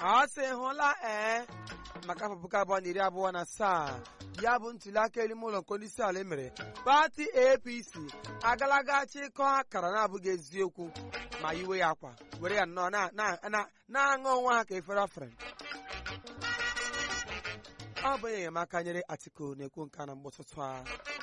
ọ sị hụla ee maka afọ puku abụọ na iri abụọ na asaa ya bụ ntuli aka elu ime ụlọ nke onye isi ala emere pati apc agalaga chịkọ akara na-abụghị eziokwu ma iwe ya akwa were ya nnọọ na- na- na- na-aṅụ onwe ha ka efere afere ọ bụ onye enyemaka nyere atiku na-ekwu nke a na mgbọtụtụ a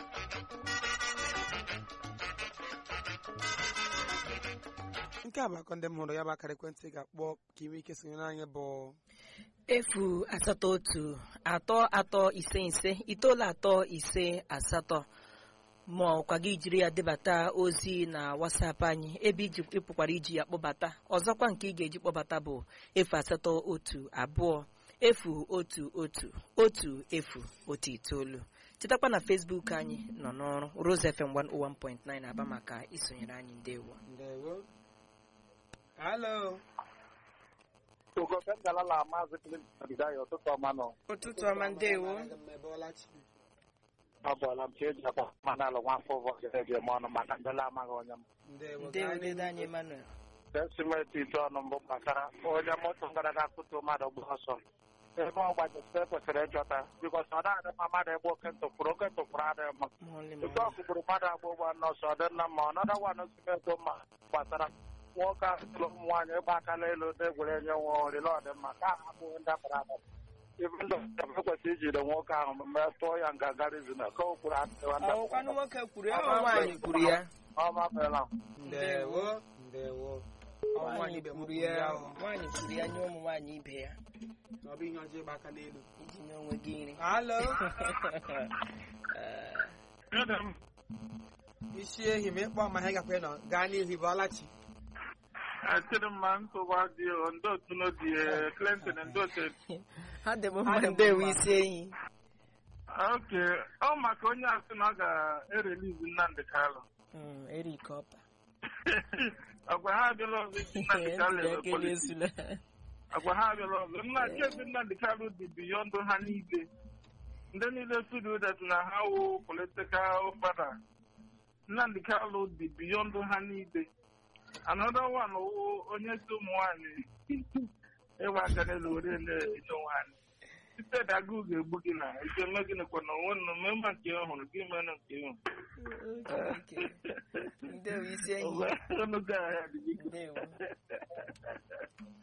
nke a bụ akọ ndị m hụrụ ya bụ akara ekwentị ga-akpọ ka ime ike sonyere anyị bụ efu asatọ otu atọ atọ ise ise itoolu atọ ise asatọ ma ọkwa gị jiri ya debata ozi na wasapụ anyị ebe iji ịpụkwara iji ya kpọbata ọzọkwa nke ị ga-eji kpọbata bụ efu asatọ otu abụọ efu otu otu otu efu otu itoolu chetakwa na Facebook anyị nọ n'ọrụ Rose FM 101.9 aba maka isonyere anyị ndewo ndewo halo Ugobe ngalala maazị Clinton Bidaya ụtụtụ ọma nọ. ụtụtụ ọma ndewo Ọ bụọla m ka eji akpa mmanụ ala nwa afọ ụbọchị eji eme ọnụ maka ndịla amaghị onye m. ndewo ndewo dede anyị Emmanuel Esimeti ite ọnụ mbụ gbasara onye moto gara aga kụtu mmadụ gba ọsọ. Ebe ọ gbajisite ekwesịrị ịchọta bikọs ọ na-adị mma mmadụ egbu oke ntụpụrụ oke ntụpụrụ adịghị mma. Mọlị, Oke mọlị. ọkụkpụrụ mmadụ agba ụgbọ nọọsụ ọ dị nna mma ọnọdụ wan simeto mma gbasara nwoke ahụ tụrụ ụmụ nwaanyị ịgba akala elu na-egwere enye nwa oriri ọ dị mma ka ahụ abụghị ndabara adaba ibe ndụ ekwesịrị ijide nwoke ahụ mee tụọ ya nga rizin ka o kwuru adịghị ndabara ọkwanụ nwoke kwuru ya ọ nwaanyị kwuru ya ọma meela ndewo ndewo Ọ nwaanyị nwaanyị ibe m kwuru kwuru ya ya ahụ. nwaanyị kwuru ya nye ụmụ nwaanyị ibe ya na ọ bụ ihe ọjọọ ịgba aka n'elu iji nye onwe gị nri halo Eh, isi ehi ma ịkpọ ma ha gakwa nọ gaa n'ihu bụ ọlachi Achịrị mma ntụgwa dị ndị otu n'odi Clinton ndị otu ha dị m mma ndewo isi enyi oke ọ maka onye asị na ọ ga-erelizi Nnamdị Kalụ Mm, Eric Ọpa agwa ha abịala ọzọ iji Nnamdị Kalụ Ntuli eme aka politiks na-esula. agwa ha abịala ọzọ nna kezi Nnamdị Kalụ dị biyọndụ ha niile ndị niile tudu that na ha wụ politikal fada Nnamdị Kalụ dị biyọndụ ha niile another one wụ onye si ụmụ nwanyị ịgba aka n'elu were na-enye nwanyị site daga ga-egbu gị na ike eme gịnị kwa na onwe nọ mee ma nke ị hụrụ gị mee na nke ị hụrụ Okay. ndewo isi enyi ọnụ ga ahịa dị gị ndewo